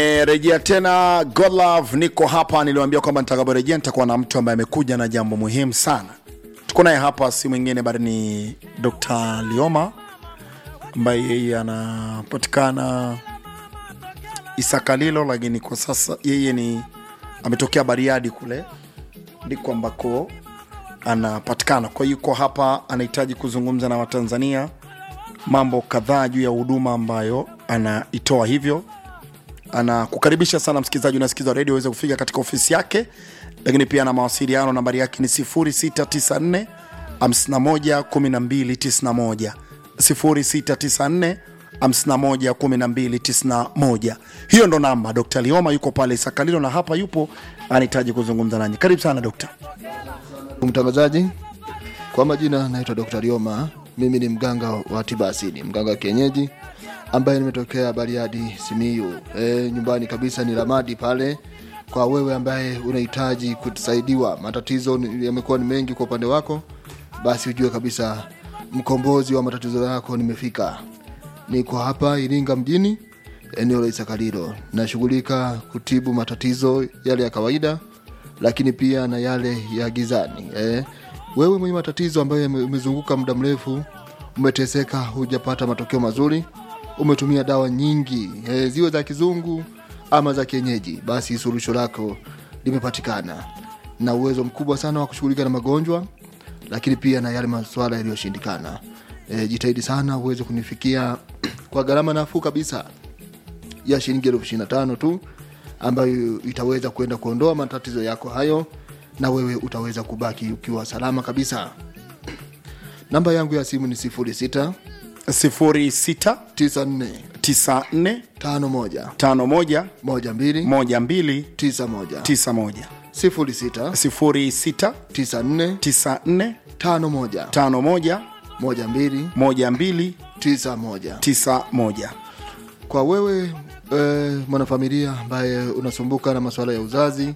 E, rejea tena Godlove, niko hapa. Niliwaambia kwamba nitakaporejea nitakuwa na mtu ambaye amekuja na jambo muhimu sana. Tuko naye hapa, si mwingine bali ni Dr. Lioma ambaye yeye anapatikana Isakalilo, lakini kwa sasa yeye ni ametokea Bariadi kule ndiko ambako anapatikana. Kwa hiyo yuko hapa, anahitaji kuzungumza na Watanzania mambo kadhaa juu ya huduma ambayo anaitoa, hivyo anakukaribisha sana msikilizaji unasikiza redio uweze kufika katika ofisi yake, lakini pia na mawasiliano, nambari yake ni 0694 51 1291 0694 51 1291. Hiyo ndo namba. Dr. Lioma yuko pale Sakalilo na hapa yupo, anahitaji kuzungumza nanyi. Karibu sana dokta. Mtangazaji, kwa majina naitwa Dr. Lioma. Mimi ni mganga wa tiba asili, mganga wa kienyeji ambaye nimetokea Bariadi, Simiyu. E, nyumbani kabisa ni Ramadi pale. Kwa wewe ambaye unahitaji kusaidiwa, matatizo ni- yamekuwa ni mengi kwa upande wako, basi ujue kabisa mkombozi wa matatizo yako nimefika. Niko hapa Iringa mjini, eneo la Isakalilo. Nashughulika kutibu matatizo yale ya kawaida lakini pia na yale ya gizani eh. Wewe mwenye matatizo ambayo yame- umezunguka muda mrefu, umeteseka, hujapata matokeo mazuri, umetumia dawa nyingi eh, ziwe za kizungu ama za kienyeji, basi suluhisho lako limepatikana na uwezo mkubwa sana wa kushughulika na magonjwa, lakini pia na yale maswala yaliyoshindikana. Eh, jitahidi sana uweze kunifikia kwa gharama nafuu kabisa ya shilingi elfu ishirini na tano tu ambayo itaweza kwenda kuondoa matatizo yako hayo na wewe utaweza kubaki ukiwa salama kabisa namba yangu ya simu ni 06 06 94 94 51 51 12 12 91 91 06 06 94 94 51 51 12 12 91 91 kwa wewe e, mwanafamilia ambaye unasumbuka na masuala ya uzazi